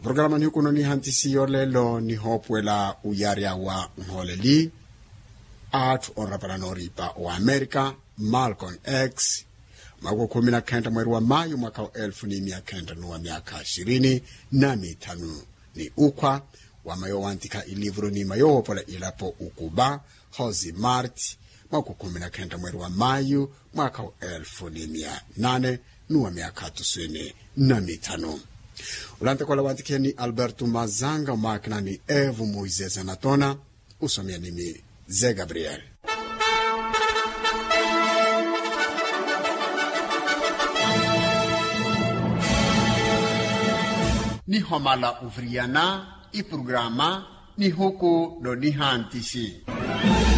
programa ni kuno ni hantisiyo lelo ni hopwela uyarya wa nholeli atu onrapala noripa wa america malcolm x mako kumi na kenda mweri wa mayu mwaka wa elfu ni mia kenda nuwa miaka ishirini na mitanu ni ukwa wamayo wantika ilivuro ni mayowopola ilapo ukuba hozi mart mwaka kumi na kenda mweri wa mayu mwaka wa elfu ni mia nane nuwa miaka tusini na mitanu ulantekola wantikia ni alberto mazanga makina ni evu moises anatona usomia nimi ze gabriel ni homala uvriana i programa ni huku do ni hantisi